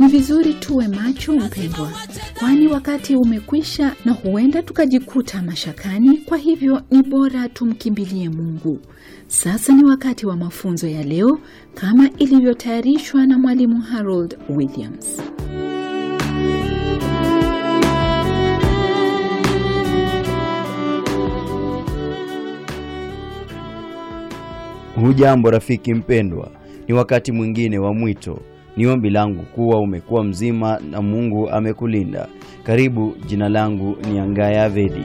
Ni vizuri tuwe macho, mpendwa, kwani wakati umekwisha na huenda tukajikuta mashakani. Kwa hivyo ni bora tumkimbilie Mungu. Sasa ni wakati wa mafunzo ya leo kama ilivyotayarishwa na mwalimu Harold Williams. Hujambo rafiki mpendwa, ni wakati mwingine wa mwito. Ni ombi langu kuwa umekuwa mzima na Mungu amekulinda. Karibu, jina langu ni Angaya Vedi.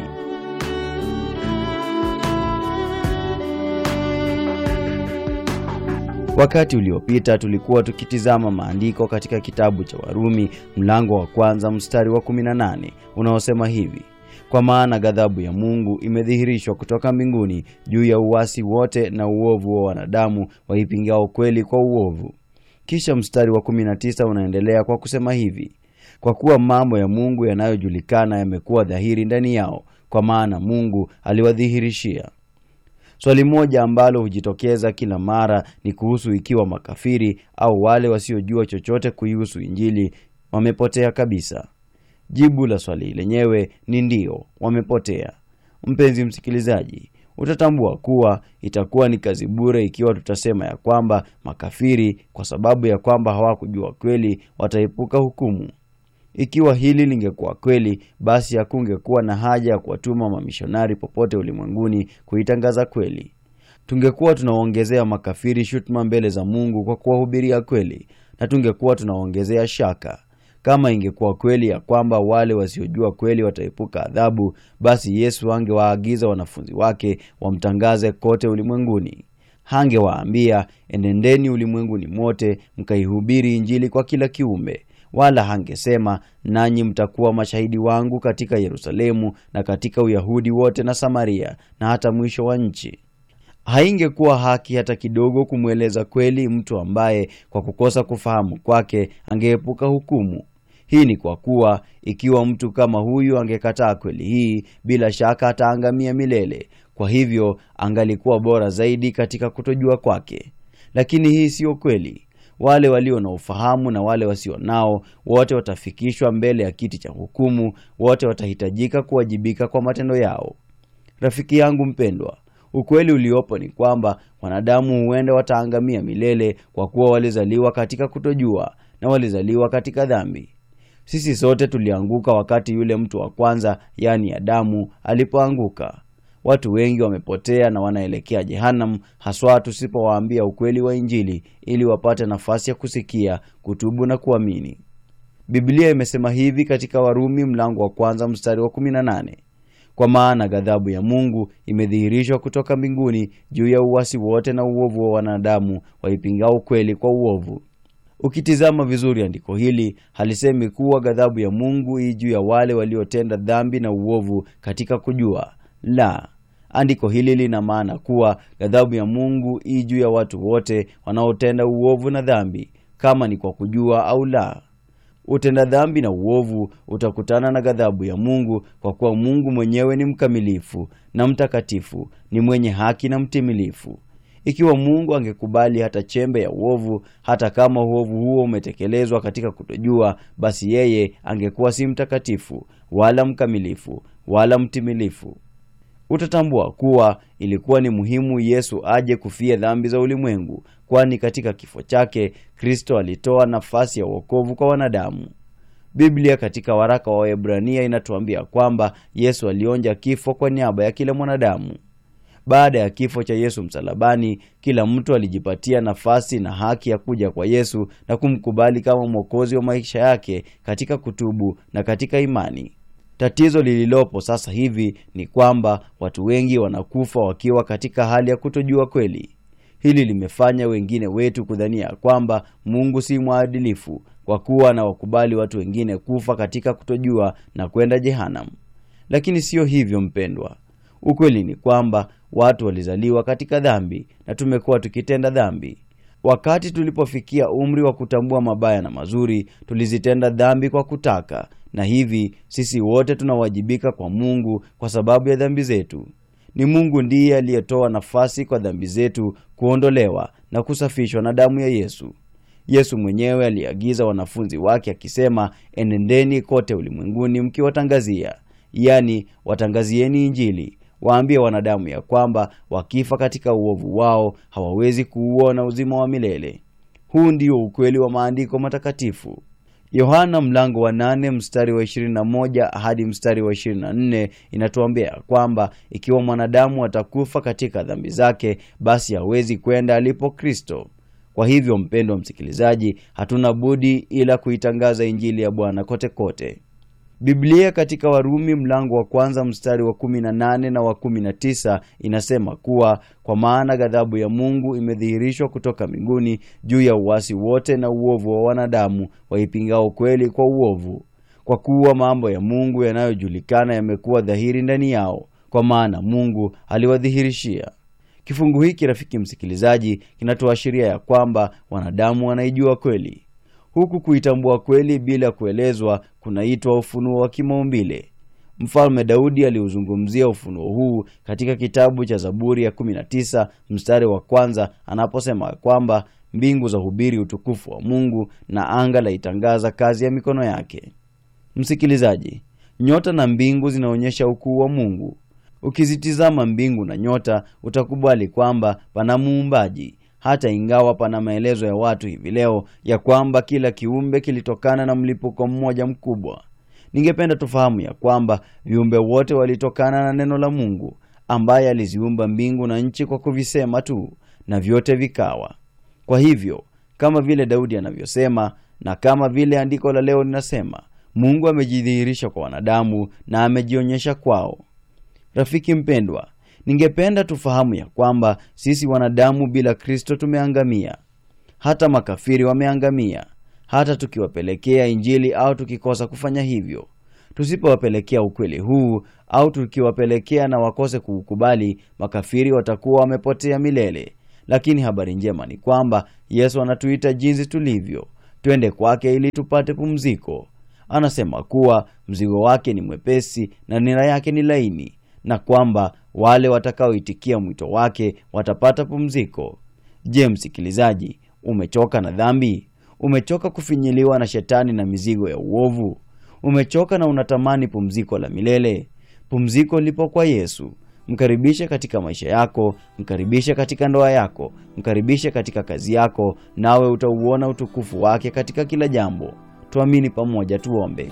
Wakati uliopita tulikuwa tukitizama maandiko katika kitabu cha Warumi mlango wa kwanza mstari wa 18 unaosema hivi: kwa maana ghadhabu ya Mungu imedhihirishwa kutoka mbinguni juu ya uasi wote na uovu wa wanadamu waipingao kweli kwa uovu. Kisha mstari wa 19 unaendelea kwa kusema hivi: kwa kuwa mambo ya Mungu yanayojulikana yamekuwa dhahiri ndani yao, kwa maana Mungu aliwadhihirishia. Swali moja ambalo hujitokeza kila mara ni kuhusu ikiwa makafiri au wale wasiojua chochote kuihusu Injili wamepotea kabisa. Jibu la swali lenyewe ni ndiyo, wamepotea. Mpenzi msikilizaji, utatambua kuwa itakuwa ni kazi bure ikiwa tutasema ya kwamba makafiri, kwa sababu ya kwamba hawakujua kweli, wataepuka hukumu. Ikiwa hili lingekuwa kweli, basi hakungekuwa na haja ya kuwatuma mamishonari popote ulimwenguni kuitangaza kweli. Tungekuwa tunawaongezea makafiri shutuma mbele za Mungu kwa kuwahubiria kweli, na tungekuwa tunawaongezea shaka. Kama ingekuwa kweli ya kwamba wale wasiojua kweli wataepuka adhabu, basi Yesu angewaagiza wanafunzi wake wamtangaze kote ulimwenguni. Hangewaambia, enendeni ulimwenguni mote mkaihubiri Injili kwa kila kiumbe, wala hangesema, nanyi mtakuwa mashahidi wangu katika Yerusalemu na katika Uyahudi wote na Samaria na hata mwisho wa nchi. Haingekuwa haki hata kidogo kumweleza kweli mtu ambaye kwa kukosa kufahamu kwake angeepuka hukumu. Hii ni kwa kuwa ikiwa mtu kama huyu angekataa kweli hii, bila shaka ataangamia milele. Kwa hivyo angalikuwa bora zaidi katika kutojua kwake. Lakini hii siyo kweli. Wale walio na ufahamu na wale wasio nao, wote watafikishwa mbele ya kiti cha hukumu. Wote watahitajika kuwajibika kwa matendo yao. Rafiki yangu mpendwa, ukweli uliopo ni kwamba wanadamu huenda wataangamia milele kwa kuwa walizaliwa katika kutojua na walizaliwa katika dhambi. Sisi sote tulianguka wakati yule mtu wa kwanza, yaani Adamu, alipoanguka. Watu wengi wamepotea na wanaelekea jehanamu, haswa tusipowaambia ukweli wa Injili ili wapate nafasi ya kusikia, kutubu na kuamini. Biblia imesema hivi katika Warumi mlango wa kwanza mstari wa 18: kwa maana ghadhabu ya Mungu imedhihirishwa kutoka mbinguni juu ya uasi wote na uovu wa wanadamu waipingao kweli kwa uovu. Ukitizama vizuri andiko hili halisemi kuwa ghadhabu ya Mungu hii juu ya wale waliotenda dhambi na uovu katika kujua. La, andiko hili lina maana kuwa ghadhabu ya Mungu hii juu ya watu wote wanaotenda uovu na dhambi, kama ni kwa kujua au la. Utenda dhambi na uovu utakutana na ghadhabu ya Mungu, kwa kuwa Mungu mwenyewe ni mkamilifu na mtakatifu, ni mwenye haki na mtimilifu. Ikiwa Mungu angekubali hata chembe ya uovu, hata kama uovu huo umetekelezwa katika kutojua, basi yeye angekuwa si mtakatifu wala mkamilifu wala mtimilifu. Utatambua kuwa ilikuwa ni muhimu Yesu aje kufia dhambi za ulimwengu, kwani katika kifo chake Kristo alitoa nafasi ya wokovu kwa wanadamu. Biblia katika waraka wa Waebrania inatuambia kwamba Yesu alionja kifo kwa niaba ya kila mwanadamu. Baada ya kifo cha Yesu msalabani, kila mtu alijipatia nafasi na haki ya kuja kwa Yesu na kumkubali kama mwokozi wa maisha yake katika kutubu na katika imani. Tatizo lililopo sasa hivi ni kwamba watu wengi wanakufa wakiwa katika hali ya kutojua kweli. Hili limefanya wengine wetu kudhania kwamba Mungu si mwadilifu kwa kuwa anawakubali watu wengine kufa katika kutojua na kwenda jehanamu. Lakini siyo hivyo mpendwa. Ukweli ni kwamba watu walizaliwa katika dhambi na tumekuwa tukitenda dhambi. Wakati tulipofikia umri wa kutambua mabaya na mazuri, tulizitenda dhambi kwa kutaka, na hivi sisi wote tunawajibika kwa Mungu kwa sababu ya dhambi zetu. Ni Mungu ndiye aliyetoa nafasi kwa dhambi zetu kuondolewa na kusafishwa na damu ya Yesu. Yesu mwenyewe aliagiza wanafunzi wake akisema, enendeni kote ulimwenguni mkiwatangazia, yaani watangazieni Injili, waambie wanadamu ya kwamba wakifa katika uovu wao hawawezi kuuona uzima wa milele. Huu ndio ukweli wa maandiko matakatifu. Yohana mlango wa nane mstari wa 21 hadi mstari wa 24 inatuambia kwamba ikiwa mwanadamu atakufa katika dhambi zake, basi hawezi kwenda alipo Kristo. Kwa hivyo, mpendwa msikilizaji, hatuna budi ila kuitangaza injili ya Bwana kote kote. Biblia katika Warumi mlango wa kwanza mstari wa 18 na wa 19 inasema kuwa kwa maana ghadhabu ya Mungu imedhihirishwa kutoka mbinguni juu ya uasi wote na uovu wa wanadamu waipingao kweli kwa uovu, kwa kuwa mambo ya Mungu yanayojulikana yamekuwa dhahiri ndani yao, kwa maana Mungu aliwadhihirishia. Kifungu hiki, rafiki msikilizaji, kinatuashiria ya kwamba wanadamu wanaijua kweli huku kuitambua kweli bila kuelezwa kunaitwa ufunuo wa kimaumbile. Mfalme Daudi aliuzungumzia ufunuo huu katika kitabu cha Zaburi ya 19 mstari wa kwanza anaposema kwamba mbingu za hubiri utukufu wa Mungu na anga laitangaza kazi ya mikono yake. Msikilizaji, nyota na mbingu zinaonyesha ukuu wa Mungu. Ukizitizama mbingu na nyota utakubali kwamba pana muumbaji hata ingawa pana maelezo ya watu hivi leo ya kwamba kila kiumbe kilitokana na mlipuko mmoja mkubwa. Ningependa tufahamu ya kwamba viumbe wote walitokana na neno la Mungu ambaye aliziumba mbingu na nchi kwa kuvisema tu, na vyote vikawa. Kwa hivyo, kama vile Daudi anavyosema na kama vile andiko la leo linasema, Mungu amejidhihirisha kwa wanadamu na amejionyesha kwao. Rafiki mpendwa, Ningependa tufahamu ya kwamba sisi wanadamu bila Kristo tumeangamia. Hata makafiri wameangamia, hata tukiwapelekea Injili au tukikosa kufanya hivyo. Tusipowapelekea ukweli huu au tukiwapelekea na wakose kuukubali, makafiri watakuwa wamepotea milele. Lakini habari njema ni kwamba Yesu anatuita jinsi tulivyo, twende kwake ili tupate pumziko. Anasema kuwa mzigo wake ni mwepesi na nira yake ni laini na kwamba wale watakaoitikia mwito wake watapata pumziko. Je, msikilizaji, umechoka na dhambi? Umechoka kufinyiliwa na shetani na mizigo ya uovu? Umechoka na unatamani pumziko la milele? Pumziko lipo kwa Yesu. Mkaribishe katika maisha yako, mkaribishe katika ndoa yako, mkaribishe katika kazi yako, nawe utauona utukufu wake katika kila jambo. Tuamini pamoja, tuombe.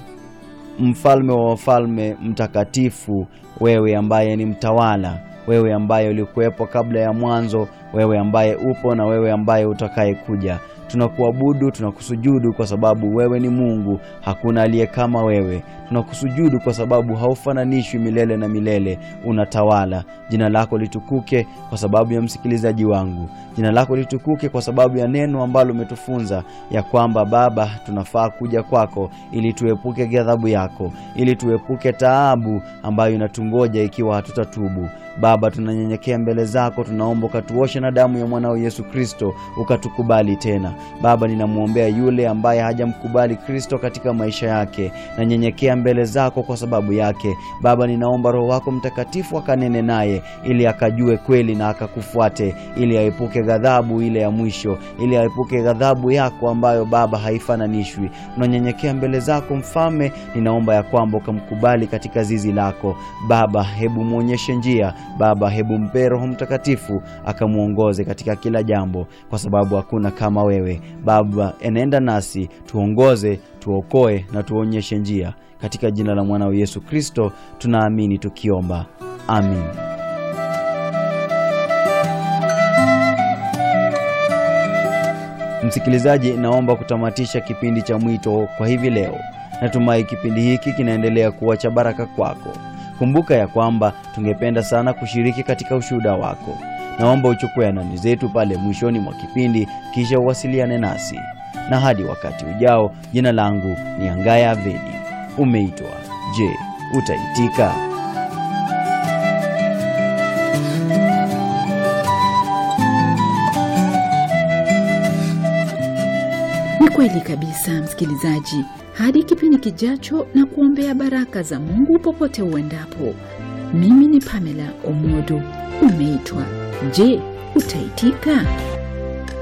Mfalme wa wafalme, mtakatifu, wewe ambaye ni mtawala, wewe ambaye ulikuwepo kabla ya mwanzo, wewe ambaye upo na wewe ambaye utakaye kuja, tunakuabudu, tunakusujudu kwa sababu wewe ni Mungu, hakuna aliye kama wewe. Tunakusujudu kwa sababu haufananishwi milele na milele, unatawala. Jina lako litukuke kwa sababu ya msikilizaji wangu. Jina lako litukuke kwa sababu ya neno ambalo umetufunza ya kwamba Baba, tunafaa kuja kwako ili tuepuke ghadhabu yako, ili tuepuke taabu ambayo inatungoja ikiwa hatutatubu. Baba, tunanyenyekea mbele zako, tunaomba ukatuoshe na damu ya mwanao Yesu Kristo, ukatukubali tena. Baba, ninamwombea yule ambaye hajamkubali Kristo katika maisha yake, nanyenyekea mbele zako kwa sababu yake. Baba, ninaomba Roho wako Mtakatifu akanene naye ili akajue kweli na akakufuate, ili aepuke ghadhabu ile ya mwisho, ili aepuke ghadhabu yako ambayo Baba haifananishwi. Tunanyenyekea mbele zako Mfalme, ninaomba ya kwamba ukamkubali katika zizi lako Baba. Hebu mwonyeshe njia Baba, hebu mpe Roho Mtakatifu akamwongoze katika kila jambo, kwa sababu hakuna kama wewe Baba. Enenda nasi, tuongoze, tuokoe na tuonyeshe njia, katika jina la mwanao Yesu Kristo tunaamini tukiomba, amin. Msikilizaji, naomba kutamatisha kipindi cha mwito kwa hivi leo. Natumai kipindi hiki kinaendelea kuwa cha baraka kwako. Kumbuka ya kwamba tungependa sana kushiriki katika ushuhuda wako. Naomba uchukue anwani zetu pale mwishoni mwa kipindi, kisha uwasiliane nasi. Na hadi wakati ujao, jina langu ni Angaya Avedi. Umeitwa. Je, utaitika? Ni kweli kabisa, msikilizaji. Hadi kipindi kijacho, na kuombea baraka za Mungu popote uendapo. Mimi ni Pamela Omodo. Umeitwa. Je, utaitika?